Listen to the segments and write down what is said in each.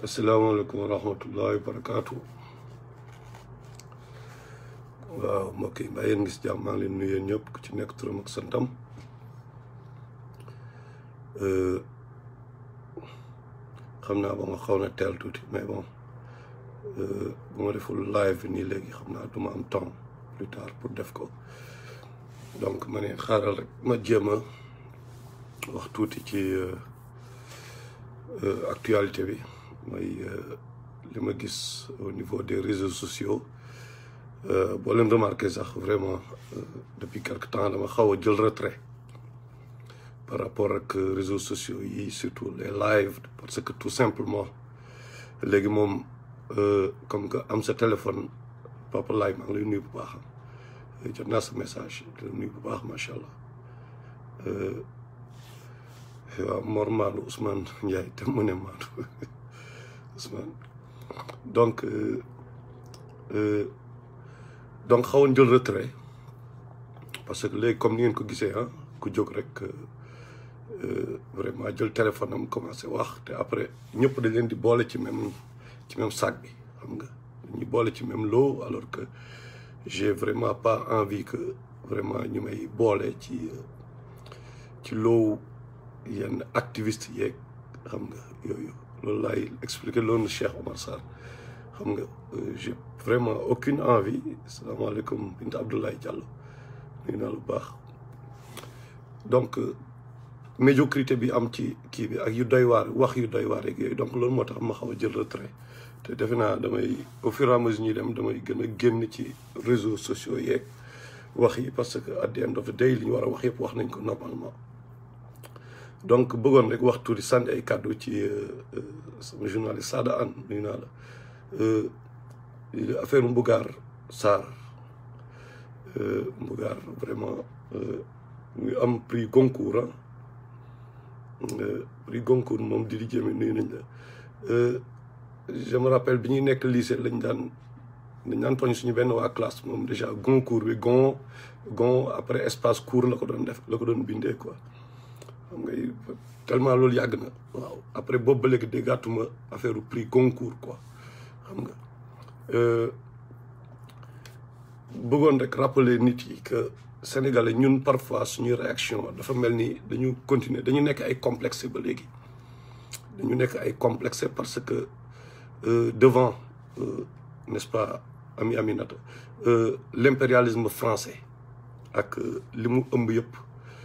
asalaamaaleykum wa rahmatullahi wa barakaatu waaw mbokk yi mbaa yéen ngi si jàmm maa ngi leen nuyu yéen ñëpp ku ci nekk turam ak santam xam naa ba ma xaw na teel tuuti mais bon bu ma deful live bi nii léegi xam naa du ma am temps plus tard pour def ko donc ma ne xaaral rek ma jéem a wax tuuti ci actualité bi mooy li ma gis au niveau des réseaux sociaux boo leen remarqué sax vraiment depuis quelque temps dama xaw a jël retrait par rapport ak réseaux sociaux yi surtout les lives parce que tout simplement léegi moom comme que am sa téléphone papa laay maa ngi lay nuyu bu baax jot naa sa message di la nuyu bu baax macha allah waaw Mor Maadou Ousmane Ndiaye te mu ne Maadou Ousmane donc donc xawoon jël retrait parce que léegi comme ni ngeen ko gisee ah ku jóg rek vraiment jël téléphone am commencé wax te après ñëpp dañ leen di boole ci même ci même sac bi xam nga ñu boole ci même lot alors que j'ai vraiment pas envie que vraiment ñu may boole ci ci loowu yenn activiste yeeg xam nga yooyu loolu laay expliquer loolu Cheikh Omar Sarr xam nga j'ai vraiment aucune envie salaamaaleykum Binta Abdoulaye Diallo nuyu naa lu baax donc médiocrité bi am ci kii bi ak yu doy waar wax yu doy waar yeeg yooyu donc loolu moo tax ma xaw a jël retrait te defe naa damay au fur et à mesure ñuy dem damay gën a génn ci réseaux sociaux yeeg wax yi parce que at the end of the day li ñu war a wax yëpp wax nañ ko normalement donc bëggoon rek wax tuuti sànni ay kàddu ci sama journaliste Sada Anne nuyu naa la affaire Mbougar Sarr Mbougar vraiment ñu am prix Goncourt prix Goncourt moom di di jëme nuyu nañ la je me rappelle bi ñuy nekk lycée lañ daan dañ daan tooñ suñu benn waa classe moom déjà Goncourt bi gon gon après espace court la ko doon def la ko doon bindee quoi xam nga tellement loolu yàgg na waaw après boobu ba léegi déggaatuma affaire prix Goncourt quoi xam nga bëggoon rek rappeler nit yi que sénégalais ñun parfois suñuy réaction dafa mel ni dañu continuer dañu nekk ay complexé ba léegi dañu nekk ay complexé parce que devant n'est-ce pas ami Aminata l'impérialisme français ak li mu ëmb yëpp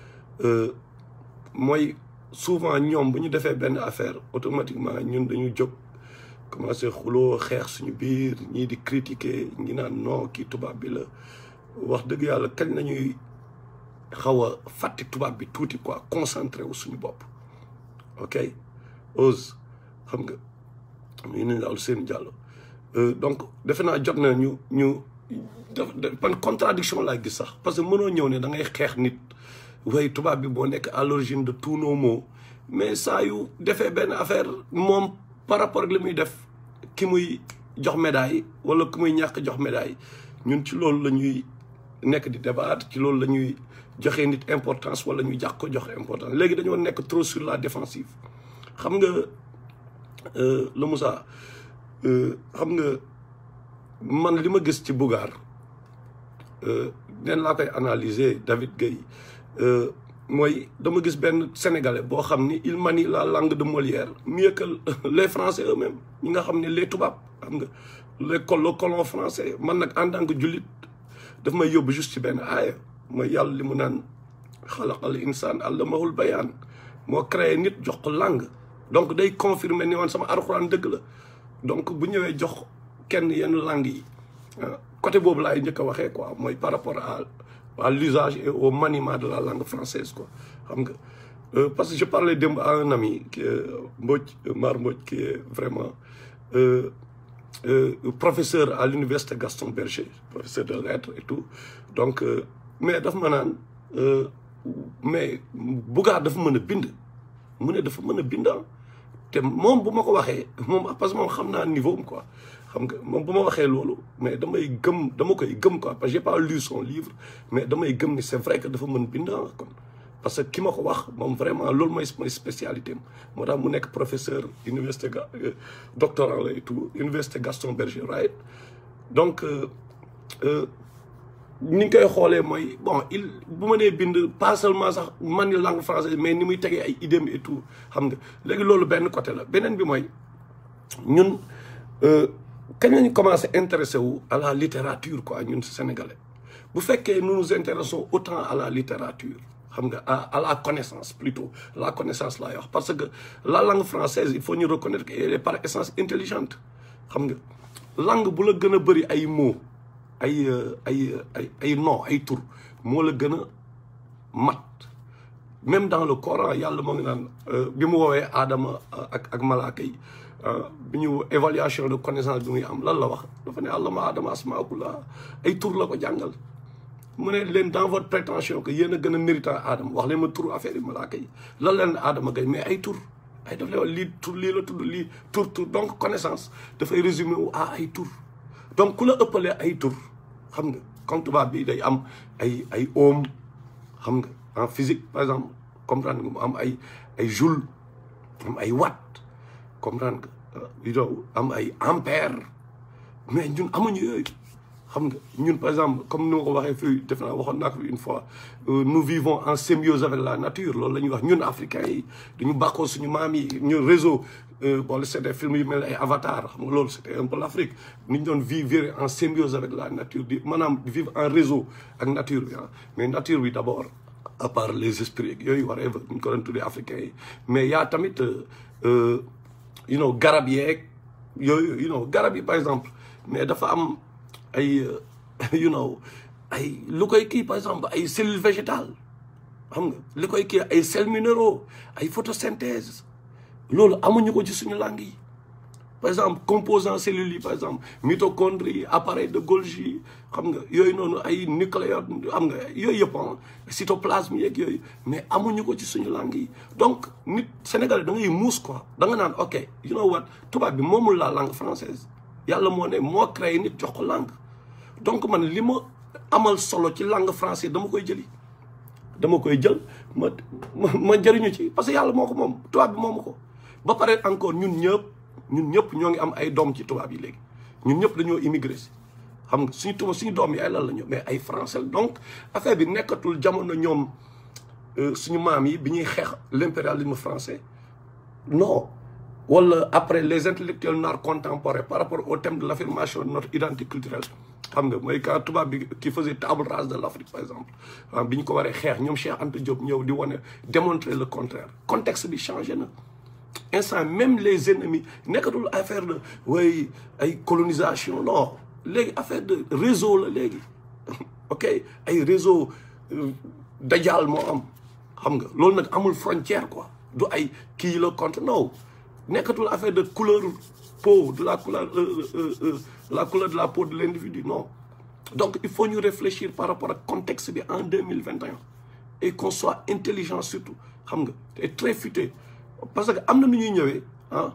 mooy souvent ñoom bu ñu defee benn affaire automatiquement ñun dañu jóg commencé xuloo xeex suñu biir ñii di critiquer ñi naan non kii tubaab bi la wax dëgg yàlla kañ nañuy xaw a fàtte tubaab bi tuuti quoi concentré wu suñu bopp ok ose xam nga ñu nañ daal seen jàllo donc defe naa jot na ñu ñu pan contradiction laa gis sax parce que mënoo ñëw ne da ngay xeex nit way tubaab bi boo nekk à l'origine de tous nos maux mais saa yu defee benn affaire moom par rapport ak li muy def ki muy jox médaille wala ki muy ñàkk jox médaille ñun ci loolu la ñuy nekk di débat ci loolu la ñuy joxe nit importance wala ñu jàq ko jox importance léegi dañoo nekk trop sur la défensive xam nga la Moussa xam nga man li ma gis ci Bougar neen laa koy analyser David Gueye mooy dama gis benn sénégalais boo xam ni il manie la langue de Molière mieux que les français eux-mêmes ñi nga xam ne les tubaab xam nga les col le colon français man nag en tant que jullit daf may yóbbu juste ci benn aaya mooy yàlla li mu naan xalaqal insaan allamahul bayaan moo créé nit jox ko langue donc day confirmer ni woon sama alxuraan dëgg la donc bu ñëwee jox kenn yenn langue yi côté boobu laay njëkk a waxee quoi mooy par rapport à à l'usage et au maniement de la langue française quoi xam nga parce que je parlais démb à un ami qui est Mbodj Mar Mbodj qui est vraiment euh, euh, professeur à l'université Gaston Berger professeur de lettres et tout donc euh, mais dafa ma naan mais Bougar dafa mën a bind mu ne dafa mën a bind te moom bu ma ko waxee moom parce que moom xam naa niveau am quoi xam nga moom bu ma waxee loolu mais damay gëm dama koy gëm quoi parce que j'ai pas lu son livre mais damay gëm ni c'est vrai que dafa mën bind kon parce que ki ma ko wax moom vraiment loolu mooy mooy spécialité am moo tax mu nekk professeur université ga doctorant la et tout université Gaston Berger right donc ni ñu koy xoolee mooy bon il bu ma nee bind pas seulement sax man ni langue française mais ni muy tegee ay idées et tout xam nga léegi loolu benn côté la beneen bi mooy ñun kañ lañu commencé intéressé wu à la littérature quoi ñun sénégalais bu fekkee nous nous intéressons autant à la littérature xam nga à à la connaissance plutôt la connaissance laay wax parce que la langue française il faut ñu reconnaître qu'elle est par essence intelligente xam nga langue bu la gën a bëri ay mots ay ay ay ay nom ay tur moo la gën a mat même dans le Coran yàlla moo ngi naan bi mu woowee Adama ak ak malaaka yi bi ñu évaluation de connaissance bi muy am lan la wax dafa ne allama Adama asmaa kullaha ay tur la ko jàngal mu ne leen dans votre prétention que yéen a gën a méritant Adama wax leen ma tur affaire yi malaaka yi lan leen Adama gay mais ay tur ay daf lay wax lii tur lii la tudd lii tur tur donc connaissance dafay résumer wu à ay tur donc ku la ëppalee ay tur xam nga comme tubaab bi day am ay ay ohm xam nga en physique par exemple comprendre nga mu am ay ay joule am ay watt comprendre nga yow am ay ampère mais ñun amuñu yooyu xam nga ñun par exemple comme ni ma ko waxee fii def naa waxoon naa ko une fois nous vivons en symbiose avec la nature loolu la ñuy wax ñun africains yi dañu bàkkoo suñu maam yi ñu réseau bon c'est des films yu mel ay avatar xam nga loolu c'était un peu l'Afrique ni ñu doon vivre en symbiose avec la nature di maanaam vivre en réseau ak nature bi ah mais nature bi d'abord à part les esprits yooyu waree ba ñu ko doon tuddee africains yi mais yaa tamit you know garab yeeg yooyu you know garab yi par exemple mais dafa am ay you know ay lu koy kii par exemple ay cellules végétales xam nga li koy kii ay sels minéraux ay photosynthèse loolu amuñu ko ci suñu langue yi par exemple composants cellules yi par exemple mitochondrie appareil de Golgi xam nga yooyu noonu ay nucléodes xam nga yooyu yëpp cytoplasme yeeg yooyu mais amuñu ko ci suñu langue yi donc nit sénégalais da ngay muus quoi da nga naan ok you know what tubaab bi moomul la langue française yàlla moo ne moo créé nit jox ko langue donc man li ma amal solo ci langue française dama koy jëli dama koy jël ma ma jëriñu ci parce que yàlla moo ko moom tubaab bi moomu ko ba pare encore ñun ñëpp ñun ñëpp ñoo ngi am ay doom ci tubaab yi léegi ñun ñëpp dañoo immigré si xam nga suñu tubaab suñu doom yi ay lan la ñu mais ay français donc affaire bi nekkatul jamono ñoom suñu maam yi bi ñuy xeex l'impérialisme français non wala après les intellectuels noirs contemporains par rapport au thème de l'affirmation de notre identité culturelle xam nga mooy quand tubaab bi qui faisait table rase de l'Afrique par exemple bi ñu ko waree xeex ñoom Cheikh Anta Diop ñëw di wane démontrer le contraire contexte bi changé na instant même les ennemis nekkatul affaire de way ay colonisation non léegi affaire de réseau la léegi ok ay réseau dajaal moo am xam nga loolu nag amul frontière quoi du ay kii la contre non nekkatul affaire de couleur peau de la couleur la couleur de la peau de l'individu non donc il faut ñu réfléchir par rapport ak contexte bi en deux mille vingt et un et qu'on soit intelligent surtout xam nga et très futé parce que am na nu ñuy ñëwee ah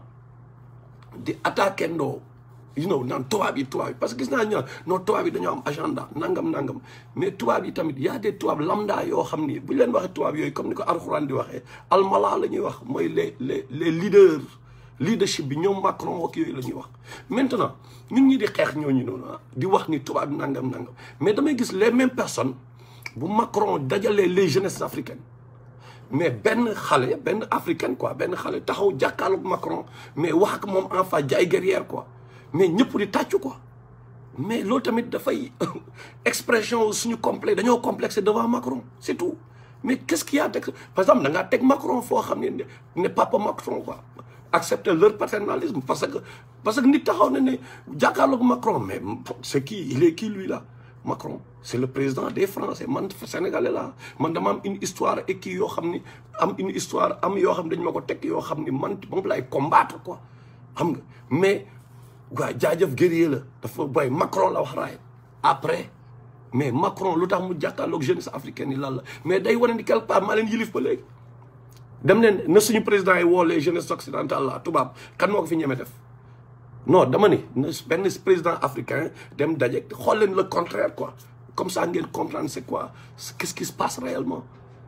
di attaquer ndoo you know naan tubaab yi tubaab yi parce que gis naa ñu non tubaab yi dañoo am agenda nangam nangam mais tubaab yi tamit y a des tubaab lambda yoo xam ni bu ñu leen waxee tubaab yooyu comme ni ko alxuraan di waxee almala la ñuy wax mooy les les les leaders leadership bi ñoom Macron ak yooyu la ñuy wax maintenant ñun ñi di xeex ñooñu noonu di wax ni tubaab yi nangam nangam mais damay gis les mêmes personnes bu Macron dajalee les jeunesses africaines mais benn xale benn africaine quoi benn xale taxaw jàkkaarloog Macron mais wax ak moom en face jaay guerrière quoi mais ñëpp di tàccu quoi mais loolu tamit dafay expression suñu complexe dañoo complexé devant Macron c'est tout mais qu'est-ce qu'il y a teg par exemple da ngaa teg Macron foo xam ne ne papa Macron quoi accepter leur paternalisme parce que parce que nit taxaw na ne jàkkaarloog Macron mais c'est qui il est qui lui là Macron c'est le président des Français man sénégalais la man dama am une histoire et kii yoo xam ni am une histoire am yoo xam ne dañ ma ko teg yoo xam ni man moom lay combattre quoi xam nga mais waa jaajëf guerrier la dafa boy Macron la wax raay après mais Macron lu tax mu jàkkaarloog jeunesse africaine yi lan la mais day wane ni quelque part maa leen yilif ba léegi dem leen na suñu président yi woo les jeunesses occidentales la tubaab kan moo ko fi ñeme def non dama ni benn président africain dem daje xool leen le contraire quoi comme ça ngeen comprendre c'est quoi qu'est-ce qui se passe réellement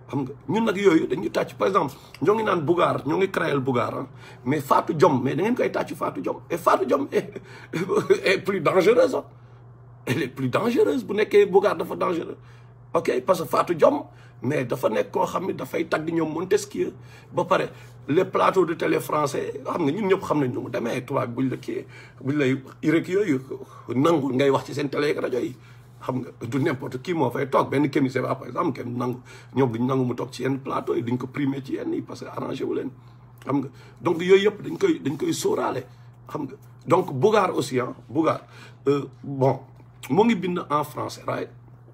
xam nga ñun nag yooyu dañuy tàcc par exemple ñoo ngi naan Bougar ñoo ngi créer Bougar ah mais Fatou Diom mais da ngeen koy tàcc Fatou Diom et Fatou Diom est est plus dangereuse ah elle est plus dangereuse bu nekkee Bougar dafa dangereux ok parce que Fatou Diom mais dafa nekk koo xam ne dafay tagg ñoom Montesquieu ba pare les plateaux de télé français xam nga ñun ñëpp xam nañ ñu mu demee tubaab buñ la kii buñ lay irek yooyu nangu ngay wax ci seen télé ak rajo yi xam nga du n'importe qui moo fay toog benn Kémi Séba par exemple kenn nangu ñoom duñ nangu mu toog ci yenn plateau yi duñ ko primer ci yenn yi parce que arrangé wu leen xam nga donc yooyu yëpp dañ koy dañ koy sóoraale xam nga donc Bougar aussi ah Bougar bon moo ngi bind en français right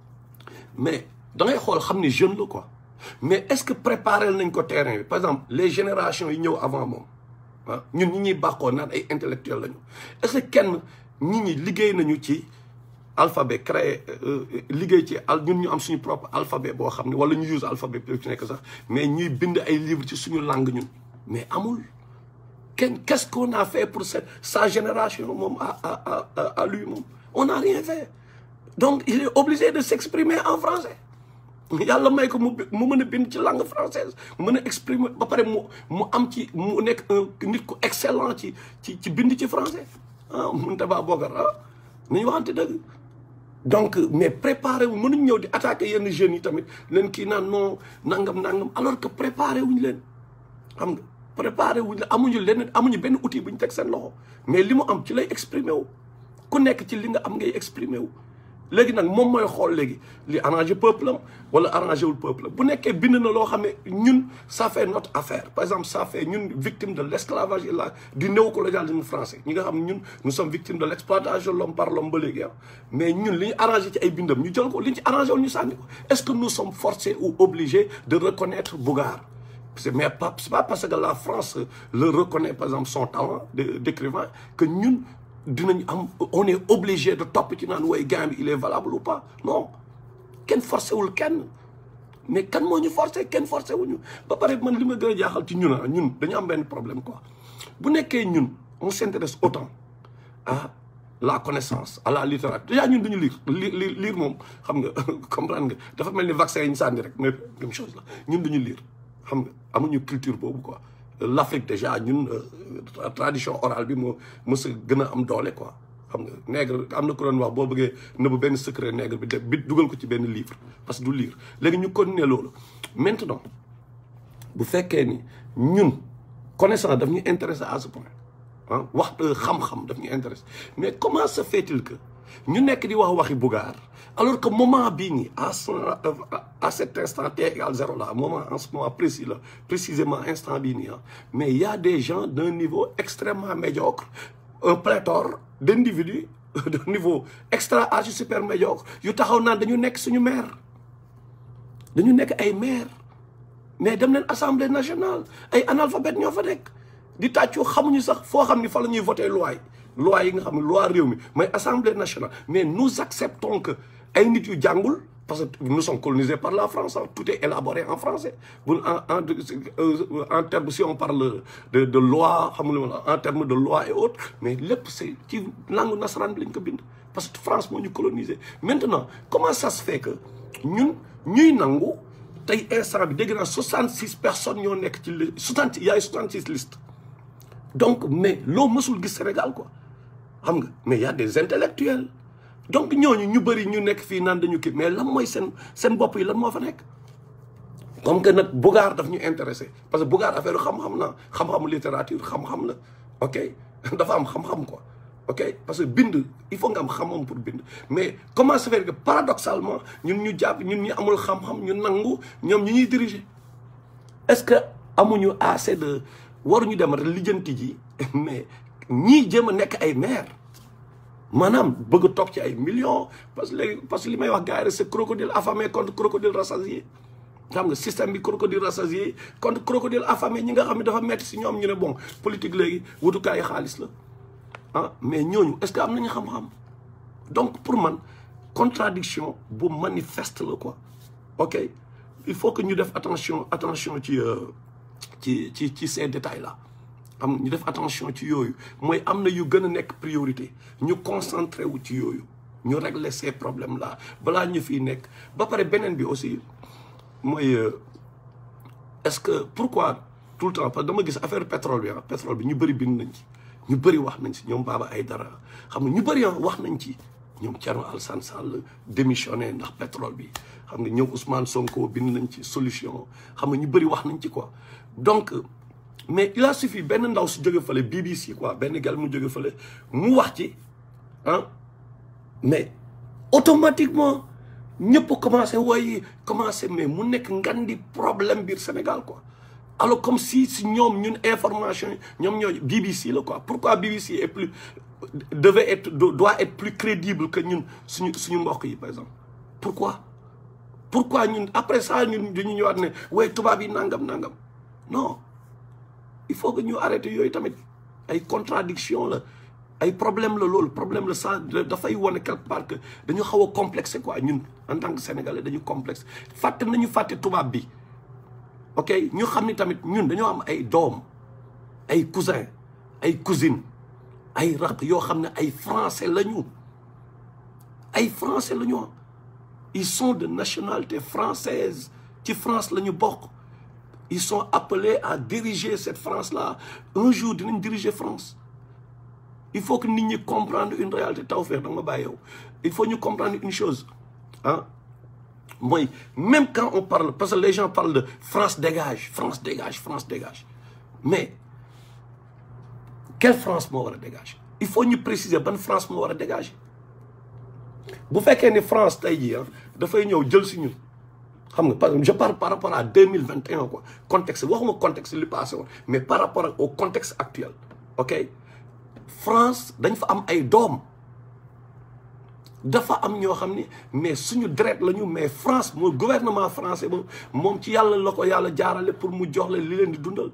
mais da ngay xool xam ni jeune la quoi mais est-ce que préparé nañ ko terrain bi par exemple les générations yi ñëw avant moom ah ñun ñi ñuy bàqoo naan ay intellectuels lañu est-ce que kenn ñi ñi liggéey nañu ci alphabet créé liggéey ci al ñun ñu am suñu propre alphabet boo xam ne wala ñu use alphabet bi ci nekk sax mais ñuy bind ay livres ci suñu langue ñun mais amul kenn qu'est-ce qu'on a fait pour cette sa génération moom à à à à lui moom on n'a rien fait donc il est obligé de s'exprimer en français yàlla may ko mu mu mën a bind ci langue française mu mën a exprimer ba pare mu mu am ci mu nekk un nit ku excellent ci ci ci bind ci français ah Mountaga Bocar ah nañu waxante dëgg donc mais préparé wu mënuñ ñëw di attaquer yenn jeunes yi tamit leen kii naan non nangam nangam alors que préparé wuñ leen xam nga préparé wuñ leen amuñu leneen amuñu benn outil bu ñu teg seen loxo mais li mu am ci lay exprimer wu ku nekk ci li nga am ngay exprimer wu léegi nag moom mooy xool léegi li arrangé peuple am wala arrangé wul peuple am bu nekkee bind na loo xam ne ñun ça fait notre affaire par exemple ça fait ñun victime de l'esclavage et la du néocolonialisme français ñi nga xam ne ñun nous sommes victimes de l'exploitation de l'homme par l'homme ba léegi ah mais ñun li ñu arrangé ci ay bindam ñu jël ko li ñu ci arrangé wul ñu sànni ko est-ce que nous sommes forcés ou obligés de reconnaître Bougar c'est mais pas c'est pas parce que la France le reconnaît par exemple son talent d'écrivain que ñun dinañ am on est obligé de topp ci naan way gain bi il est valable ou pas non kenn forcé wul kenn mais kan moo ñu forcé kenn forcé wuñu ba pare man li ma gën a jaaxal ci ñun ah ñun dañu am benn problème quoi bu nekkee ñun on s'intéresse autant à la connaissance à la littérature déjà ñun duñu lire li lire moom xam nga comprendre nga dafa mel ni vaccin yi ñu sànni rek mais même chose la ñun duñu lire xam nga amuñu culture boobu quoi l'Afrique déjà ñun tradition orale bi moo mës a gën a am doole quoi xam nga nègre am na ko doon wax boo bëggee nëbb benn secret nègre bi def bi dugal ko ci benn livre parce que du lire léegi ñu continuer loolu maintenant bu fekkee ni ñun connaissance daf ñu intéressé à ce point ah wax xam-xam daf ñu intéressé mais comment se fait-il que ñu nekk di wax waxi Bougar alors que moment bii nii à ce à cet instant t égal zéro là moment en ce moment précis là précisément instant bii nii ah mais il y a des gens d'un niveau extrêmement médiocre un pléthore d'individus de niveau extra archi super médiocre yu taxaw naan dañu nekk suñu maire dañu nekk ay maire mais dem leen assemblée nationale ay analphabètes ñoo fa nekk di tàccu xamuñu sax foo xam ni fa la ñuy voter loi yi loi yi nga xam ne loi réew mi mooy assemblée nationale mais nous acceptons que ay nit yu jàngul parce que nous sommes colonisés par la France tout est élaboré en français bu en en en terme si on parle de de loi xam nga en terme de loi et autres mais lépp c'est ci langue nasaraan bi lañ ko bind parce que France moo ñu colonisé maintenant comment ça se fait que ñun ñuy nangu tey instant bi dégg naa 66 personnes ñoo nekk ci li 60 y a 66 listes donc mais loo mësul gis Sénégal quoi xam nga mais y a des intellectuels donc ñooñu ñu bëri ñu nekk fii naan dañu kii mais lan mooy seen seen bopp yi lan moo fa nekk comme que nag Bougar daf ñu intéressé parce que Bougar affaire xam-xam na xam-xamu littérature xam-xam la ok dafa am xam-xam quoi ok parce que bind il faut nga am xam-xam pour bind mais comment se fait que paradoxalement ñun ñu jàpp ñun ñu amul xam-xam ñu nangu ñoom ñu ñuy diriger est-ce que amuñu assez de waruñu dem rek lijjanti ji mais ñii jéem a nekk ay maire maanaam bëgg a toog ci ay millions parce que léegi parce que li may wax gars yi rek c'est crocodile affamé contre crocodile rassasié xam nga système bi crocodile rassasié contre crocodile affamé ñi nga xam ne dafa metti si ñoom ñu ne bon politique léegi wutukaayu xaalis la ah mais ñooñu est-ce que am nañu xam-xam donc pour man contradiction bu manifeste la quoi ok il faut que ñu def attention attention ci ci ci ci ces détails là xam ñu def attention ci yooyu mooy am na yu gën a nekk priorité ñu concentré wu ci yooyu ñu régler ces problèmes là balaa ñu fiy nekk ba pare beneen bi aussi mooy est-ce que pourquoi tout le temps parce que dama gis affaire pétrole bi ah pétrole bi ñu bëri bind nañ ci ñu bëri wax nañ ci ñoom Baba Aïdara xam nga ñu bëri wax nañ ci ñoom Thierno Alassane Sall démissionné ndax pétrole bi xam nga ñoom Ousmane Sonko bind nañ ci solution xam nga ñu bëri wax nañ ci quoi donc mais il a suffi benn ndaw su jóge fële BBC quoi benn gal mu jóge fële mu wax ci ah mais automatiquement ñëpp commencé wooy commencé mais mu nekk ngan di problème biir Sénégal quoi alors comme si si ñoom ñun information ñoom ñoo BBC la quoi pourquoi BBC est plus devait être doit être plus crédible que ñun suñu suñu mbokk yi par exemple pourquoi pourquoi ñun après ça ñun dañu ñëwaat ne way tubaab yi nangam nangam non il faut que ñu arrêté yooyu tamit ay contradiction la ay problème la loolu problème la ça dafay wane quelque part que dañu xaw a complexé quoi ñun en tant que sénégalais dañu complexe fàtte nañu fàtte tubaab bi ok ñu xam ni tamit ñun dañoo am ay doom ay cousin ay cousine ay raq yoo xam ne ay français lañu ay français la ñu ils sont de nationalité française ci France la ñu bokk ils sont appelés à diriger cette France là un jour dinañ diriger France il faut que nit ñi comprendre une réalité Tawfekh da nga ma bàyyi yow il faut ñu comprendre une chose ah mooy même quand on parle parce que les gens parlent de France dégage France dégage France dégage mais quelle France moo war a dégager il faut ñu préciser ban France moo war a dégager bu fekkee ni France tey jii ah dafay ñëw jël si ñun xam nga par je parle par rapport à deux mille vingt et un quoi contexte waxuma contexte li passé woon mais par rapport au contexte actuel ok France dañ fa am ay doom dafa am ñoo xam ni mais suñu deret la ñu mais France mooy gouvernement français moom moom ci yàlla la ko yàlla jaarale pour mu jox leen li leen di dundal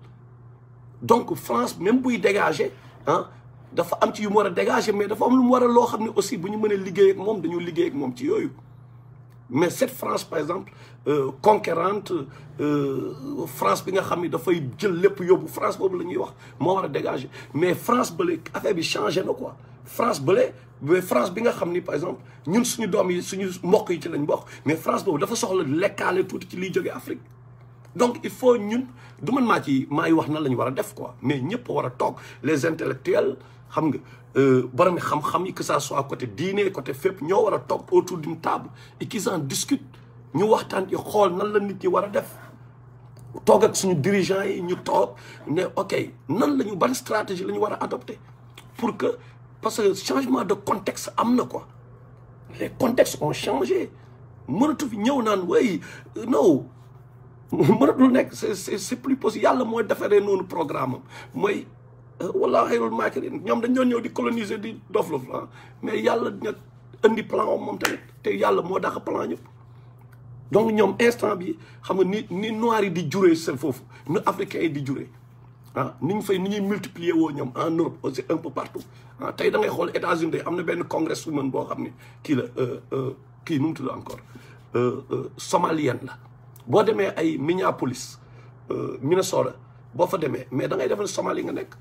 donc France même buy dégager ah dafa am ci yu mu war a dégager mais dafa am lu mu war a loo xam ne aussi bu ñu mënee liggéey ak moom dañu liggéey ak moom ci yooyu mais cette France par exemple euh, conquérante euh, France bi nga xam ni dafay jël lépp yóbbu France boobu la ñuy wax moo war a dégager mais France bële affaire bi changé na quoi France bële mais France bi nga xam ni par exemple ñun suñu doom yi suñu mbokk yi ci lañ bokk mais France boobu dafa soxla lekkaale tuuti ci liy jógee Afrique donc il faut ñun du man maa ci maay wax nan la ñu war a def quoi mais ñëpp war a toog les intellectuels xam nga borom xam-xam yi que ça soit côté diine côté fépp ñoo war a toog autour d'une table et qu'ils en discutent ñu waxtaan ci xool nan la nit ñi war a def toog ak suñu dirigeants yi ñu toog ne ok nan la ñu ban stratégie la ñu war a adopter pour que parce que changement de contexte am na quoi les contextes ont changé mënatu fi ñëw naan way non mënatul nekk c'est c'est c'est plus possible yàlla mooy defaree noonu programme am mooy wala xayrul maakirin ñoom dañ doon ñëw di coloniser di dof lof la mais yàlla dina indi plan om moom tamit te yàlla moo dax plan ñëpp donc ñoom instant bi xam nga ni ni noirs yi di juree seen foofu nu africains yi di juree ah ni ñu fay ni ñuy multiplier woo ñoom en Europe aussi un peu partout ah tey da ngay xool États-Unis am na benn congresswoman boo xam ne kii la kii nu mu tudd encore somalienne la boo demee ay Minneapolis Minnesota boo fa demee mais da ngay defa ne Somalie nga nekk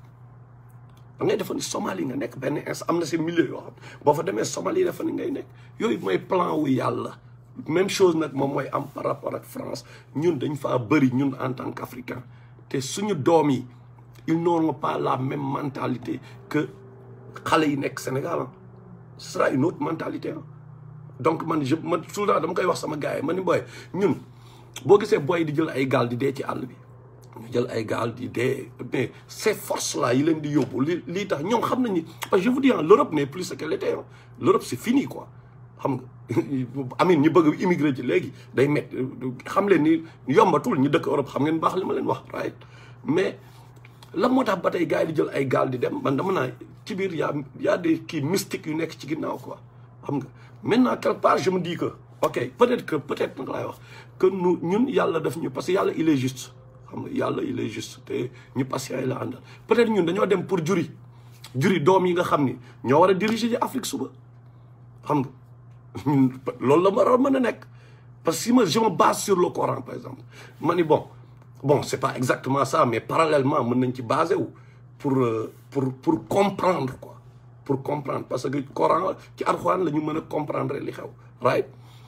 da ngay defa ni Somalie nga nekk benn ins am na si milieu yoo xam boo fa demee Somalie defa ni ngay nekk yooyu mooy plan wu yàlla même chose nag moom mooy am par rapport ak France ñun dañ faa bëri ñun en tant qu'africain te suñu doom yi ils n'auront pas la même mentalité que xale yi nekk Sénégal ce sera une autre mentalité donc man je man souvent dama koy wax sama gars yi ma ni booy ñun boo gisee booy di jël ay gaal di dee ci àll bi ñu jël ay gaal di dee mais ces forces là yi leen di yóbbu li lii tax ñoom xam nañu parce que je vous dis l'Europe n'est plus ce qu'elle était l'Europe c'est fini quoi xam nga amin ñi bëgg immigré ci léegi day met xam leen ni yombatul ñi dëkk Europe xam ngeen baax li ma leen wax right mais lan moo tax ba tey gars yi di jël ay gaal di dem man dama naa ci biir y a y a des kii mystiques yu nekk ci ginnaaw quoi xam nga maintenant quelque part je me dis que ok peut-être que peut-être nag laay wax que nu ñun yàlla def ñu parce que yàlla il est juste xam nga yàlla il est juste te ñu patient yi la àndal peut-être ñun dañoo dem pour juri juri doom yi nga xam ni ñoo war a diriger ci Afrique suba xam nga ñun loolu la war a mën a nekk parce que si ma je me base sur le Coran par exemple ma ni bon bon c'est pas exactement ça mais parallèlement mën nañ ci basé wu pour pour pour comprendre quoi pour comprendre parce que Coran ci Alxuraan la ñu mën a comprendre li xew right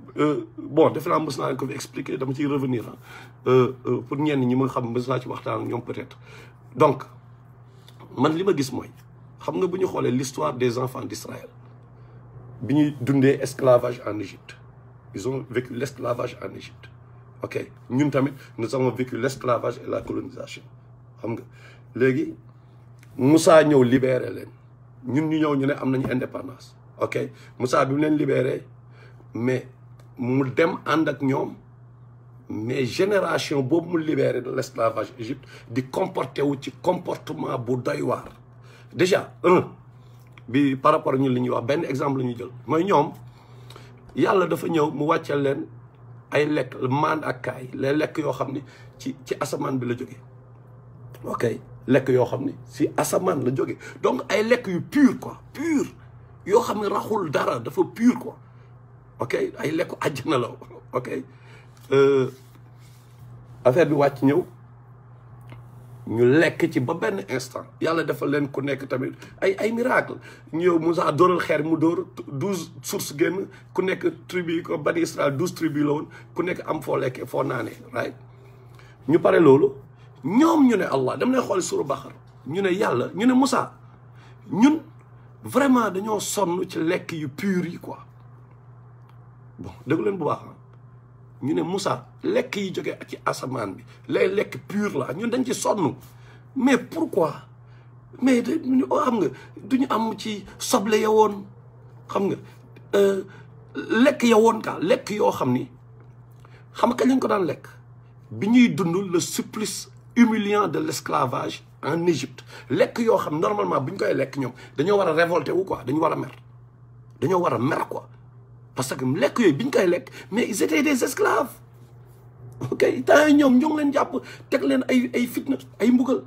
bon defe naa mës naa leen ko fi expliquer dama ciy revenir ah pour ñenn ñi ma xam mës naa ci waxtaan ak ñoom peut-être donc man li ma gis mooy xam nga bu ñu xoolee l'histoire des enfants d'Israël bi ñuy dundee esclavage en Égypte ils ont vécu l'esclavage en Égypte ok ñun tamit nous avons vécu l'esclavage et la colonisation xam nga léegi Moussa ñëw libéré leen ñun ñu ñëw ñu ne am nañu indépendance ok Moussa bi mu leen libéré mais mu dem ànd ak ñoom mais génération boobu mu libéré de l'esclavage Égypte di comporté wu ci comportement bu doy waar déjà un bi par rapport ñun li ñuy wax benn exemple la ñuy jël mooy ñoom yàlla dafa ñëw mu wàcceel leen ay lekk maan ak kaay les lekk yoo xam ni ci ci asamaan bi la jógee ok lekk yoo xam ni si asamaan la jógee donc ay lekk yu pur quoi pur yoo xam ne raxul dara dafa pur quoi ok ay lekku àjjana la ok affaire bi wàcc ñëw ñu lekk ci ba benn instant yàlla defal leen ku nekk tamit ay ay miracle ñëw Moussa dóoral xeer mu dóor douze sources génn ku nekk tribu ko bani Israël douze tribu la woon ku nekk am foo lekkee foo naanee right ñu pare loolu ñoom ñu ne Allah dama lay xool suru Baqara ñu ne yàlla ñu ne Moussa ñun vraiment dañoo sonn ci lekk yu pur yi quoi bon dégg leen bu baax ñu ne Moussa lekk yi jógee ci asamaan bi lay lekk pur la ñun dañ ci sonn mais pourquoi mais da ñu xam nga duñu am ci soble ya woon xam nga lekk ya woon ka lekk yoo xam ni xam nga kañ lañ ko daan lekk bi ñuy dund le supplice humiliant de l'esclavage en Égypte lekk yoo xam normalement bu ñu koy lekk ñoom dañoo war a révolter wu quoi dañu war a mer dañoo war a mer quoi parce que lekk yooyu bi ñu koy lekk mais ils étaient des esclaves ok temps yi ñoom ñoo ngi leen jàpp teg leen ay ay fitna ay mbugal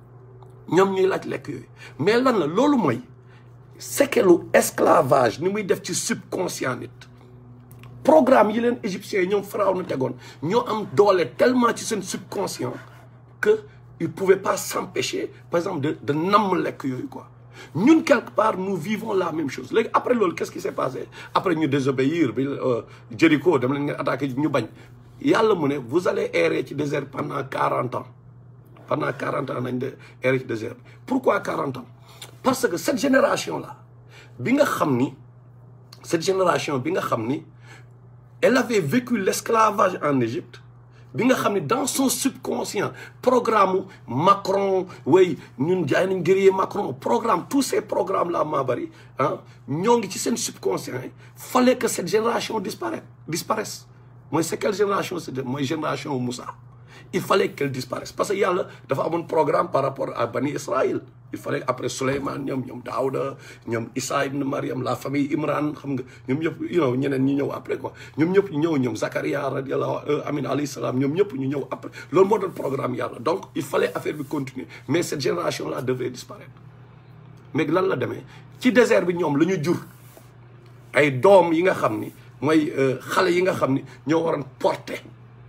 ñoom ñuy laaj lekk yooyu mais lan la loolu mooy séquelu esclavage ni muy def ci subconscient nit programme yi leen égyptiens yi ñoom Pharaon na tegoon ñoo am doole tellement ci seen subconscient que ils pouvaient pas s'empêcher par exemple de de namm lekk yooyu quoi ñun quelque part nous vivons la même chose léegi après loolu qu'est-ce qui s'est passé après ñu désobéir bi Jéricho dama leen ngeen attaqué ñu bañ yàlla mu ne vous allez errer ci désert pendant quarante ans pendant quarante ans nañ de errer ci désert bi pourquoi quarante ans parce que cette génération là bi nga xam ni cette génération bi nga xam ni elle avait vécu l'esclavage en Égypte bi nga xam ne dans son subconscient programme Macron way ñun jaay nañ guerrier Macron programme tous ces programmes là maa bari ah ñoo ngi ci seen subconscient yi fallait que cette génération disparaisse disparaisse mooy c'est quelle génération c'est mooy génération Moussa il fallait qu'elle disparaisse parce que yàlla dafa amoon programme par rapport à Bani Israël il fallait après Souleymane ñoom ñoom Daouda ñoom Issa ibn Mariam la famille Imran xam nga ñoom ñëpp you know ñeneen ñi ñëw après quoi ñoom ñëpp ñu ñëw ñoom Zakaria radiallahu amin alayhi salaam ñoom ñëpp ñu ñëw après loolu moo doon programme yàlla donc il fallait affaire bi continuer mais cette génération là devait disparaître mais lan la demee ci désert bi ñoom la ñu jur ay doom yi nga xam ni mooy xale yi nga xam ni ñoo waroon porter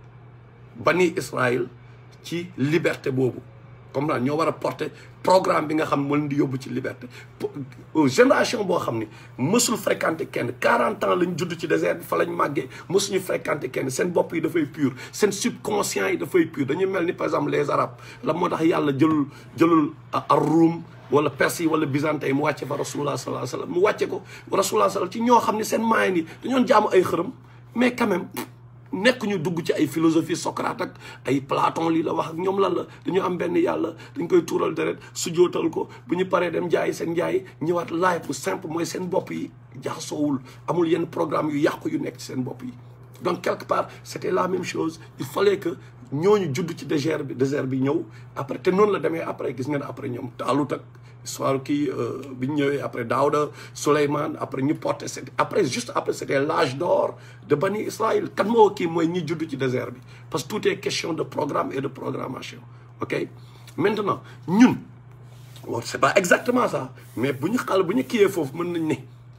bani Israël ci liberté boobu comme naa ñoo war a porter programme bi nga xam moo leen di yóbbu ci liberté génération boo xam ni mësul fréquenter kenn 40 ans lañ judd ci désert bi fa lañ màggee mësuñu fréquenter kenn seen bopp yi dafay pur seen subconscient yi dafay pur dañuy mel ni par exemple les arabes la moo tax yàlla jëlul jëlul ar-Rum wala perse yi wala byzantin yi mu wàcce fa rasulullah sallallahu alayhi wasallam mu wàcce ko rasulullah sallallahu ci ñoo xam ne seen maayen yi dañoon jaamu ay xërëm mais quand même nekk ñu dugg ci ay philosophie Socrate ak ay Platon lii la wax ak ñoom lan la dañu am benn yàlla dañ koy tuural deret sujootal ko bu ñu paree dem jaayi seen njaay ñëwaat laay bu simple mooy seen bopp yi jaxasoowul amul yenn programme yu yàqu yu nekk ci seen bopp yi donc quelque part c'était la même chose il fallait que ñooñu judd ci désert bi désert bi ñëw après te noonu la demee après gis ngeen après ñoom Taalut ak histoire kii bi ñu ñëwee après Daouda Souleymane après ñu porté après juste après c'était l'âge d'or de Bani Israël kan moo kii mooy ñi judd ci désert bi parce que tout est question de programme et de programmation ok maintenant ñun bon c'est pas exactement ça mais bu ñu xal bu ñu kiiyee foofu mën nañ ne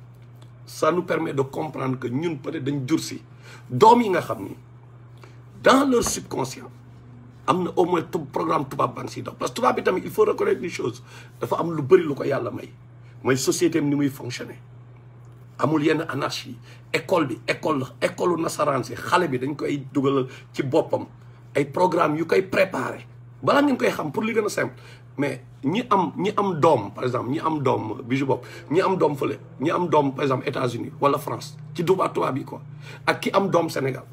ça nous permet de comprendre que ñun peut-être dañ jur si doom yi nga xam ni dans leur subconscient am na au moins programme tubaab ban si daw parce que tubaab bi tamit il faut reconnaître une chose dafa am lu bëri lu ko yàlla may mooy société am ni muy fonctionner amul yenn anarchie école bi école la école nasaraan si xale bi dañ koy dugalal ci boppam ay programme yu koy préparé balaa ngeen koy xam pour li gën a simple mais ñi am ñi am doom par exemple ñi am doom bijou bopp ñi am doom fële ñi am doom par exemple États-Unis wala France ci tubaab tubaab yi quoi ak ki am doom Sénégal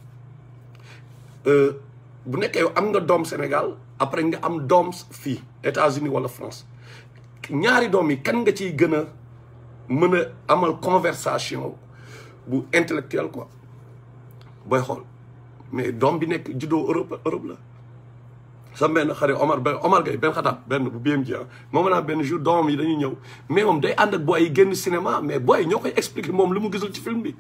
bu nekkee yow am nga doom Sénégal après nga am doom fii États-Unis wala France ñaari doom yi kan nga ciy gën a mën a amal conversation bu intellectuel quoi booy xool mais doom bi nekk juddoo Europe Europe la sa benn xarit Omar benn Omar Gueye benn xataab benn bu BMJ ah moom naa benn jour doomam yi dañuy ñëw mais moom day ànd ak booy yi génn cinéma mais booy ñoo koy expliquer moom lu mu gisul ci film bi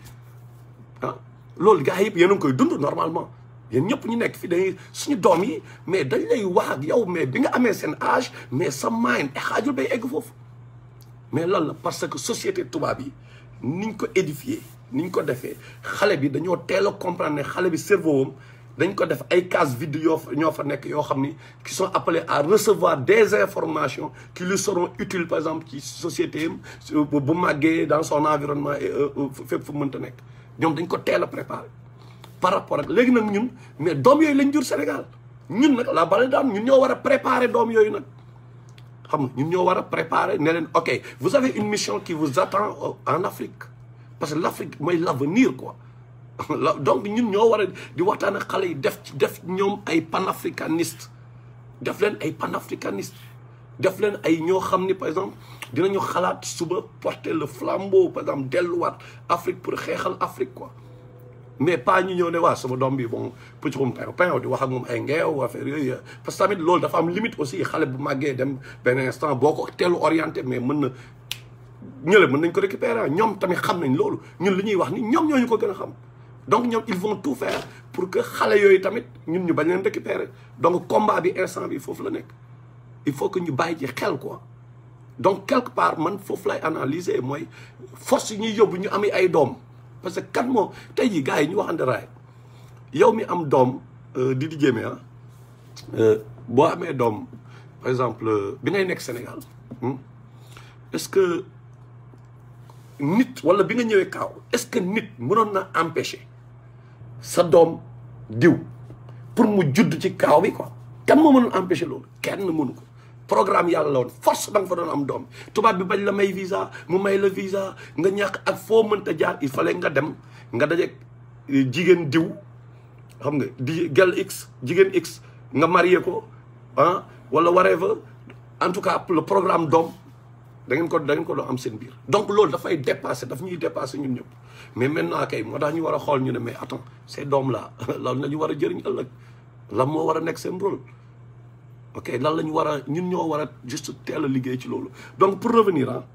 ah loolu gars yëpp yéen a ngi koy dund normalement yéen ñëpp ñu nekk fi dañuy suñu doom yi mais dañ lay wax ak yow mais bi nga amee seen âge mais sa mind xaajul bay egg foofu mais lan la parce que société tubaab yi niñ ko édifié niñ ko defee xale bi dañoo teel a comprendre ne xale bi cerveau am dañ ko def ay cases vides yoo ñoo fa nekk yoo xam ni qui sont appelés à recevoir des informations qui lui seront utiles par exemple ci société am bu màggee dans son environnement et fépp fu mënta nekk ñoom dañ ko teel a préparé par rapport ak léegi nag ñun mais doom yooyu lañ jur Sénégal ñun nag la bale daan ñun ñoo war a préparer doom yooyu nag xam nga ñun ñoo war a préparer ne leen ok vous avez une mission qui vous attend en Afrique parce que l'Afrique mooy l'avenir quoi donc ñun ñoo war a di waxtaan ak xale yi def ci def ñoom ay panafricaniste def leen ay panafricaniste def leen ay ñoo xam ni par exemple dinañu xalaat suba porter le flambeau par exemple delluwaat Afrique pour xeexal Afrique quoi mais pas ñu ñëw ne waa sama doom bi bon pëccxum pain pain di wax ak moom ay ngeew affaire yooyu parce que tamit loolu dafa am limite aussi xale bu màggee dem benn instant boo ko teelu orienté mais mën na ñële mën nañ ko récupérer ñoom tamit xam nañ loolu ñun li ñuy wax ni ñoom ñooñu ko gën a xam donc ñoom ils vont tout faire pour que xale yooyu tamit ñun ñu bañ leen récupérer donc combat bi instant bi foofu la nekk il faut que ñu bàyyi ci xel quoi donc quelque part man foofu lay analyser mooy force yi ñuy yóbbu ñu ami ay doom parce que kan moo tey jii gars yi ñu waxante raay yow mi am doom di di jéeme ah boo amee doom par exemple bi ngay nekk Sénégal est-ce que nit wala bi nga ñëwee kaaw est-ce que nit mënoon na empêcher sa doom diw pour mu judd ci kaaw bi quoi kan moo mënoon empêcher loolu kenn mënu ko programme yàlla la woon force da nga fa doon am doom tubaab bi bañ la may visa mu may la visa nga ñàkk ak foo mënta jaar il fallait nga dem nga daje jigéen diw xam nga di gel x jigéen x nga marié ko ah wala whatever en tout cas le programme doom da ngeen ko da ngeen ko doon am seen biir donc loolu dafay dépasser daf ñuy dépasser ñun ñëpp mais maintenant kay moo tax ñu war a xool ñu ne mais attends ces doom là lan la ñu war a jëriñ ëllëg lan moo war a nekk seen rôle ok lan la ñu war a ñun ñoo war a juste teel a liggéey ci loolu donc pour revenir ah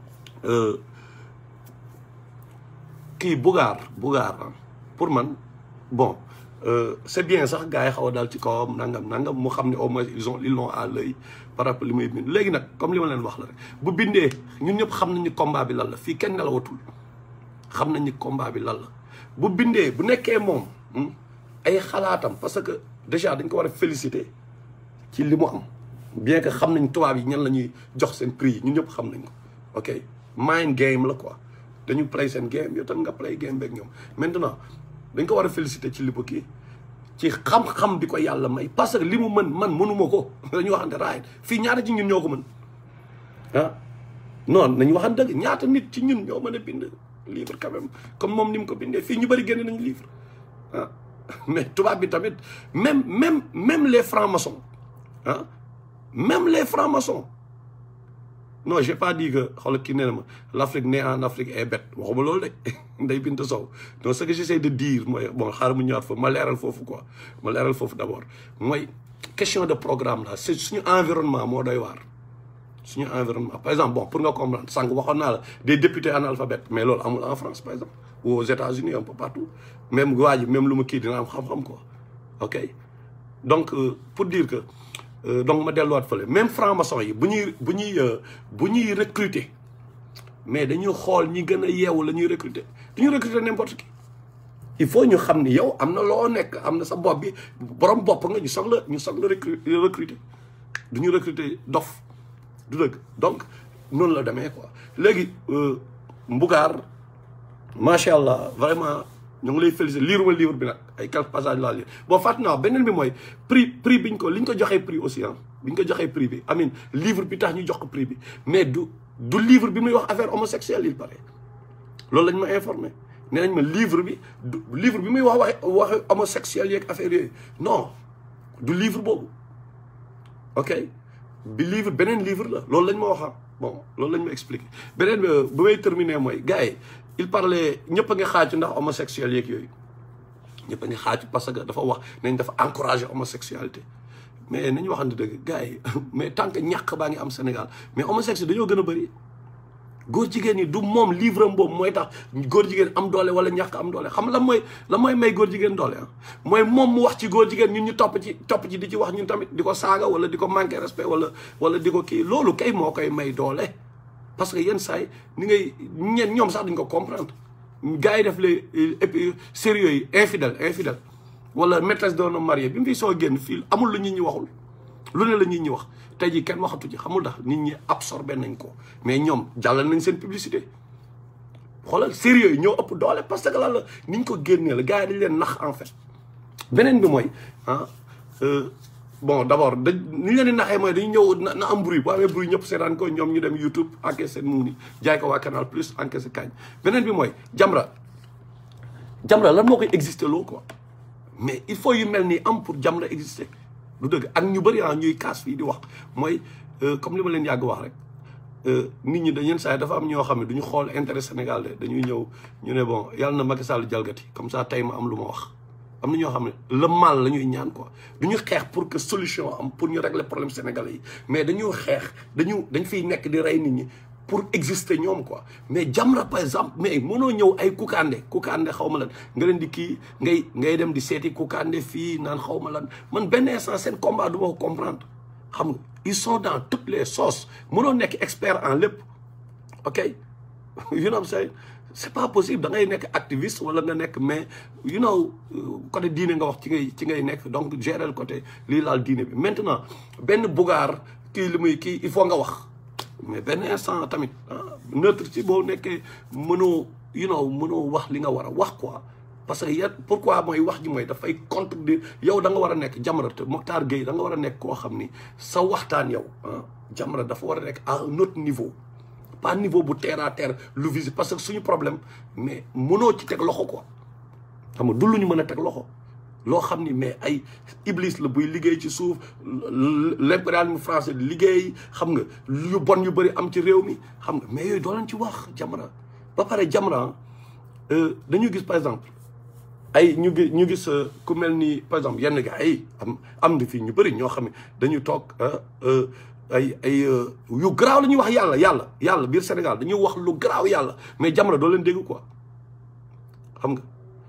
kii Bougar Bougar ah pour man bon c'est bien sax gars yi xaw a daal ci kawam nangam nangam mu xam ne au moins ils ont ils l'ont à l'œil par rapport li muy bind léegi nag comme li ma leen wax la rek bu bindee ñun ñëpp xam nañ ni combat bi lan la fii kenn nelawatul xam nañ ni combat bi lan la bu bindee bu nekkee moom ay xalaatam parce que déjà dañ ko war a féliciter ci li mu am bien que xam nañ tubaab yi ñan la ñuy jox seen prix yi ñun ñëpp xam nañ ko ok mind game la quoi dañu play seen game yow tam nga play game beeg ñoom maintenant dañ ko war a féliciter ci li bu kii ci xam-xam bi ko yàlla may parce que li mu mën man mënuma ko dañu waxante raay fii ñaata ci ñun ñoo ko mën ah non nañu waxante dëgg ñaata nit ci ñun ñoo mën a bind livre quand même comme moom ni mu ko bindee fii ñu bëri génne nañu livre ah mais tubaab bi tamit même même même les francs-maçons ah même les francs-maçons non j'ai pas dit que xoolal kii nee na ma l'Afrique née en Afrique est bête waxuma loolu de Ndeye Binta Sow donc ce que j'essaie de dire mooy bon xaaral mu ñëwaat foofu ma leeral foofu quoi ma leeral foofu d'abord mooy question de programme là c'est suñu environnement moo doy waar suñu environnement par exemple bon pour nga comprendre sànq waxoon naa la des députés analphabètes mais loolu amul en France par exemple ou aux États-Unis un peu partout même waa ji même lu ma kii dina am xam-xam quoi ok donc pour dire que donc ma delluwaat fële même franc-maçon yi bu ñuy bu ñuy bu ñuy recruter mais dañuy xool ñi gën a yeewu la ñuy recruter du ñu recruter n'importe qui il faut ñu xam ni yow am na loo nekk am na sa bopp bi borom bopp nga ñu soxla ñu soxla recruter du ñu recruter dof du dëgg donc noonu la demee quoi léegi mbugaar macha allah vraiment ñu ngi lay féliciter liiruma livre bi nag ay quelques passages laa lire bon fàtt naa beneen bi mooy prix prix biñ ko li ñu ko joxee prix aussi ah bi ñu ko joxee prix bi amin livre bi tax ñu jox ko prix bi mais du du livre bi muy wax affaire homosexuelle il paraît loolu lañ ma informé nee nañ ma livre bi du livre bi muy wax wax wax homosexuel yeeg affaire yooyu non du livre boobu ok bi livre beneen livre la loolu lañ ma wax bon loolu lañ ma expliqué beneen bi bu may terminer mooy gars yi il parlait ñëpp a ngi xaaju ndax homosexuel yeeg yooyu ñëpp a ngi xaaju parce que dafa wax nañ dafa encourager homosexualité mais nañu waxante dëgg gars yi mais tant que ñàkk baa ngi am Sénégal mais homosexuel dañoo gën a bëri góor jigéen ñi du moom livre am boobu mooy tax góor jigéen am doole wala ñàkk am doole xam la mooy la mooy may góor jigéen doole ah mooy moom mu wax ci góor jigéen ñun ñu topp ci topp ci di ci wax ñun tamit di ko saaga wala di ko manquer respect wala wala di ko kii loolu kay moo koy may doole parce que yenn saa yi ni ngay ñeen ñoom sax duñ ko comprendre gars yi def les épi sérieux yi infidèle infidèle wala maîtresse d'un homme marié bi mu fi soo génn fii amul lu nit ñi waxul lu ne la nit ñi wax tey jii kenn waxatu ci xamul ndax nit ñi absorbé nañ ko mais ñoom jàllal nañ seen publicité xoolal sérieux yi ñoo ëpp doole parce que lan la ni ñu ko génnee la gars yi dañ leen nax en fait beneen bi mooy ah bon d' abord dañ ni ñu leen di naxee mooy dañu ñëw na na am bruit bu amee bruit ñëpp seetaan ko ñoom ñu dem YouTube encaissé seen muuni jaay ko waa Canal Plus encaissé kañ beneen bi mooy Jamra Jamra lan moo koy existé loo quoi mais il faut yu mel nii am pour Jamra exister du dëgg ak ñu bëri ah ñuy kaas fii di wax mooy comme li ma leen yàgg wax rek nit ñi dañu saa dafa am ñoo xam ne du ñu xool intérêt Sénégal de dañuy ñëw ñu ne bon yàlla na Macky Sall jalgati comme ça tey ma am lu ma wax. am na ñoo xam ne le mal la ñuy ñaan quoi du ñu xeex pour que solution am pour ñu régler problème sénégalais yi mais dañu xeex dañu dañ fiy nekk di rey nit ñi pour exister ñoom quoi mais Jamra par exemple mais mënoo ñëw ay Kounkandé Kounkandé xaw ma lan nga leen di kii ngay ngay dem di seeti Kounkandé fii naan xaw ma lan man benn instant seen combat du ma ko comprendre xam nga ils sont dans toutes les sauces mënoo nekk expert en lépp ok you know what I'm saying c'est pas possible da ngay nekk activiste wala nga nekk mais you know côté diine nga wax ci ngay ci ngay nekk donc gérer le côté lii laal diine bi maintenant benn bugaar kii li muy kii il faut nga wax mais benn instant tamit neutre ci boo nekkee mënoo you know mënoo wax li nga war a wax quoi parce que ya pourquoi mooy wax ji mooy dafay contredire yow da nga war a nekk Jamra te Mokhtar Gueye da nga war a nekk koo xam ni sa waxtaan yow ah Jamra dafa war a nekk à un autre niveau pas niveau bu terre à terre lu visi parce que suñu problème mais mënoo ci teg loxo quoi xam nga du lu ñu mën a teg loxo loo xam ni mais ay iblis la buy liggéey ci suuf l'impérialisme français liggéey xam nga yu bon yu bëri am ci réew mi xam nga mais yooyu doo leen ci wax Jamra ba pare Jamra dañu gis par exemple ay ñu gis ñu gis ku mel ni par exemple yenn gars yi am am na fii ñu bëri ñoo xam ne dañu toog ay ay yu garaaw la ñuy wax yàlla yàlla yàlla biir Sénégal dañuy wax lu garaaw yàlla mais Jamra doo leen dégg quoi xam nga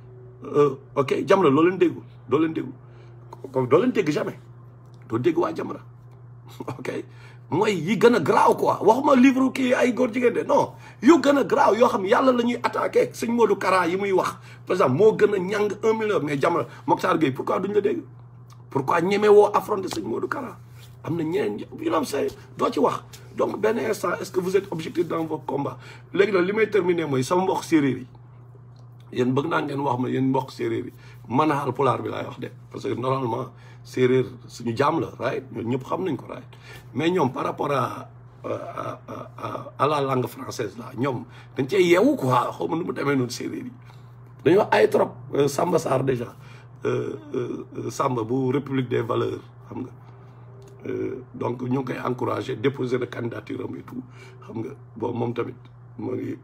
ok Jamra loo leen déggu doo leen déggu comme doo leen dégg jamais doo dégg waa Jamra ok mooy yi gën a garaaw quoi waxuma livre kii ay góor jigéen de non yu gën a garaaw yoo xam ne yàlla la ñuy attaqué sëñ Modou Kara yi muy wax par exemple moo gën a ñàng un million mais Jamra Mokhtar Gueye pourquoi duñ la dégg pourquoi ñeme woo affronter sëñ Modou Kara am na ñeneen yu am say doo ci wax donc benn instant est-ce que vous êtes objectif dans vos combats léegi nag li may terminer mooy sama mbokk séeréer yi yéen bëgg naa ngeen wax ma yéen mbokk séeréer yi man a Haalpulaar bi laay wax de parce que normalement séeréer suñu jaam la right ñoom ñëpp xam nañ ko right mais ñoom par rapport à à la langue française là ñoom dañ cee yeewu quoi xaw ma nu mu demee noonu séeréer yi dañoo ay trop Samba Sarr déjà Samba bu République des valeurs xam nga donc ñu ngi koy encouragé déposer de candidature am et tout xam nga bon moom tamit moo ngi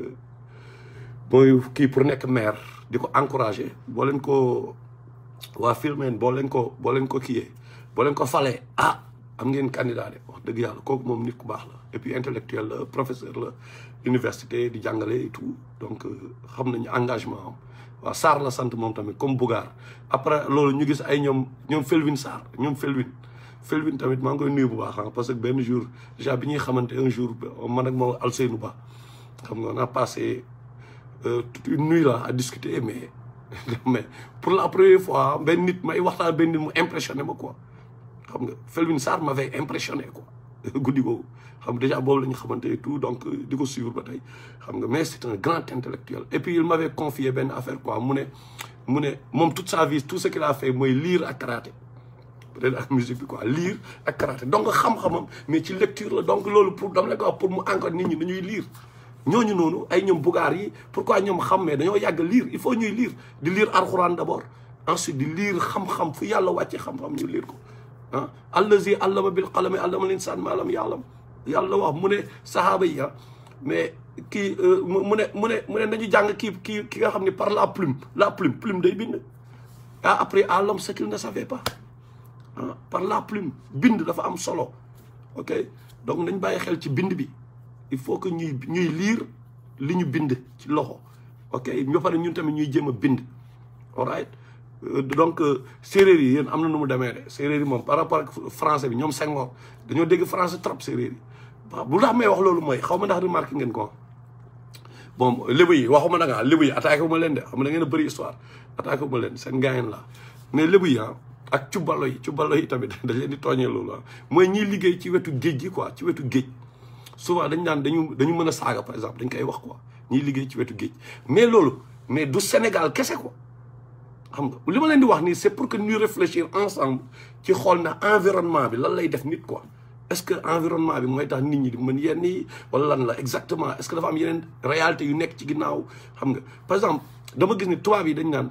mooy kii pour nekk maire di ko encouragé boo leen ko waa Filmeen boo leen ko boo leen ko kiyee boo leen ko falee ah am ngeen candidat de wax dëgg yàlla kooku moom nit ku baax la et puis intellectuel la professeur la université di jàngale et tout donc xam nañu engagement am waaw Sarr la sant moom tamit comme Bougar après loolu ñu gis ay ñoom ñoom Felwine Sarr ñoom Felwine Felwine tamit maa ngi koy nuyu bu baax ah parce que benn jour déjà bi ñuy xamante un jour man ak moom Alseynou Ba xam nga on a passé toute une nuit là à discuter mais mais pour la première fois benn nit may waxtaan benn nit mu impressionné ma quoi xam nga Felwine Sarr m'avait impressionné quoi guddi googu xam nga déjà boobu la ñu xamante et tout donc di ko suivre ba tey xam nga mais c'est un grand intellectuel et puis il m'avait confié benn affaire quoi mu ne mu ne moom toute sa vie tout ce qu'il a fait mooy lire ak karaté peut-être ak musique bi quoi lire ak karaté donc xam-xamam mais ci lecture la donc loolu pour dama la ko wax pour mu encore nit ñi dañuy lire ñooñu noonu ay ñoom bugaar yi pourquoi ñoom xam mais dañoo yàgg lire il faut ñuy lire di lire alxuraan d'abord ensuite di lire xam-xam fu yàlla wàcce xam-xam ñu lire ko ah allazi allama bil qalami allama linsaan ma lam ya'lam yàlla wax mu ne sahaaba yi ah mais kii mu ne mu ne mu ne nañu jàng kii kii ki nga xam ne par la plume la plume plume day bind ah après à l'homme ce qu'il ne savait pas ah par la plume bind dafa am solo ok donc nañ bàyyi xel ci bind bi il faut que ñuy ñuy lire li ñu bind ci loxo ok ñoo pare ñun tamit ñuy jéem a bind all right donc séeréer yi yéen am na nu mu demee de séeréer yi moom par rapport ak français bi ñoom Senghor dañoo dégg français trop séeréer yi waaw bu tax may wax loolu mooy xaw ma ndax remarqué ngeen ko bon lébu yi waxuma nag ah lébu yi attaqué wu ma leen de xam nga da ngeen a bëri histoire attaqué wu ma leen seen gaayen la mais lébu yi ah ak cubbalo yi cubbalo yi tamit dañ leen di tooñee loolu ah mooy ñiy liggéey ci wetu géej gi quoi ci wetu géej souvent dañ naan dañu dañu mën a saaga par exemple dañ koy wax quoi ñiy liggéey ci wetu géej mais loolu mais du Sénégal kese quoi xam nga li ma leen di wax nii c'est pour que ñu réfléchir ensemble ci xool na environnement bi lan lay def nit quoi est-ce que environnement bi mooy tax nit ñi di mën yenn yi wala lan la exactement est-ce que dafa am yeneen réalité yu nekk ci ginnaaw xam nga par exemple dama gis ni tubaab yi dañ naan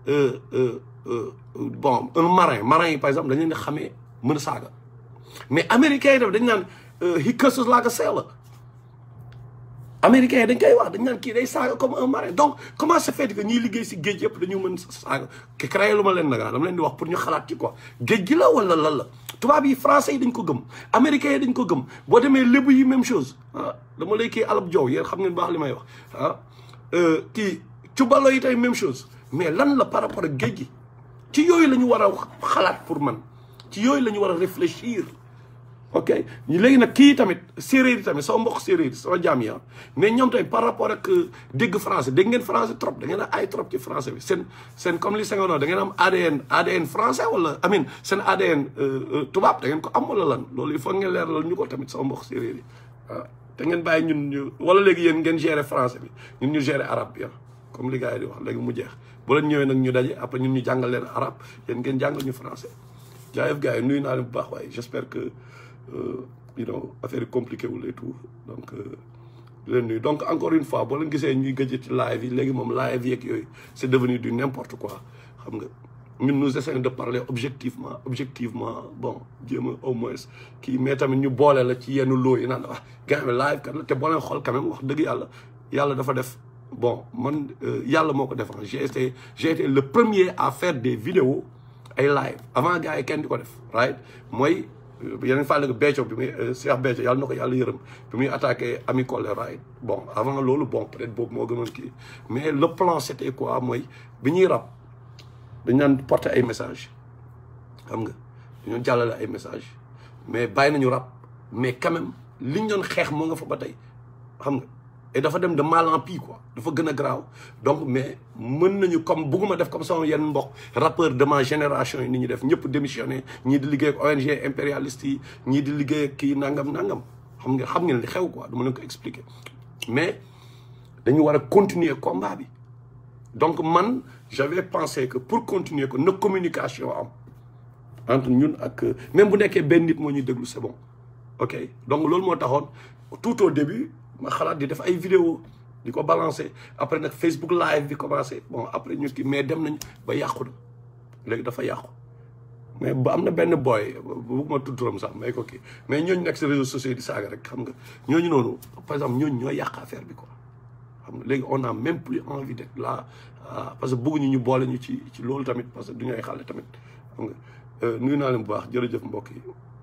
bon un marin marin yi par exemple dañ leen di xamee mën a saaga mais américains yi def dañ naan he curses like a sailor américains yi dañ koy wax dañ naan kii day saaga comme un marin donc comment se fait que ñiy liggéey si géej yëpp dañu mën saaga ke créé lu ma leen nagaa dama leen di wax pour ñu xalaat ci quoi géej gi la wala lan la tubaab yi français yi dañ ko gëm américains yi dañ ko gëm boo demee lébu yi même chose ah dama lay kii alab jow yéen xam ngeen baax li may wax ah kii cubalo yi tey même chose mais lan la par rapport ak géej gi ci yooyu la ñu war a xalaat pour man ci yooyu la ñu war a réfléchir ok léegi nag kii tamit séeréer yi tamit sama mbokk séeréer yi sama jaam yi mais ñoom tamit par rapport ak dégg français dégg ngeen français trop da ngeen a ay trop ci français bi seen seen comme li Senghor da ngeen am ADN ADN français wala amin seen ADN tubaab da ngeen ko am wala lan loolu il faut ngeen leeralal ñu ko tamit sama mbokk séeréer yi waaw te ngeen bàyyi ñun ñu wala léegi yéen ngeen gérer français bi ñun ñu gérer arabe bi comme li gars yi di wax léegi mu jeex bu leen ñëwee nag ñu daje après ñun ñu jàngal leen arabe yéen ngeen jàngal ñu français jaayef gars yi nuyu naa leen bu baax waaye j'espère que you know affaire yi compliqué wul et tout donc di leen nuyu donc encore une fois boo leen gisee ñuy gëj ci live yi léegi moom live yeeg yooyu c'est devenu du n'importe quoi xam nga ñun nous essayons de parler objectivement objectivement bon jéem a au moins kii mais tamit ñu boole la ci yenn loo yi naan wax gars yi live kat la te boo leen xool quand même wax dëgg yàlla yàlla dafa def bon man yàlla moo ko def j'ai été j'ai été le premier à faire des vidéos ay live avant gars yi kenn di ko def right mooy yeneen fàlle ko Béthio bi muy Cheikh Béthio yàlla na ko yàlla yërëm bi muy attaqué Ami Collé right bon avant loolu bon peut-être boobu moo gënoon kii mais le plan c'était quoi mooy bi ñuy rab dañ naan porter ay message xam nga dañoon jàllale ay message mais bàyyi nañu rab mais quand même liñ doon xeex moo nga fa ba tey xam nga et dafa dem de mal en pis quoi dafa gën a graaw donc mais mën nañu comme bugguma def comme sama yenn mbokk rappeur de ma génération yi ni ñu def ñëpp démissionné ñii di liggéey ak ONG impérialiste yi ñii di liggéey ak kii nangam nangam xam nga xam ngeen li xew quoi dama leen ko expliquer mais dañu war a continuer combat bi donc man j'avais pensé que pour continuer que na communication am entre ñun ak même bu nekkee benn nit moo ñuy déglu c'est bon ok donc loolu moo taxoon tout au début ma xalaat di def ay vidéo di ko balancer après nag Facebook live bi commencé bon après ñu kii mais dem nañ ba yàqu na léegi dafa yàqu mais ba am na benn boy bëgguma tudd turam sax may ko kii mais ñooñu nekk si réseaux sociaux di saaga rek xam nga ñooñu noonu par exemple ñooñu ñoo yàq affaire bi quoi xam nga léegi on a même plus envie d'être là parce que bëgguñu ñu boole ñu ci ci loolu tamit parce que du ñu ay xale tamit xam nga nuyu naa leen bu baax jërëjëf mbokk yi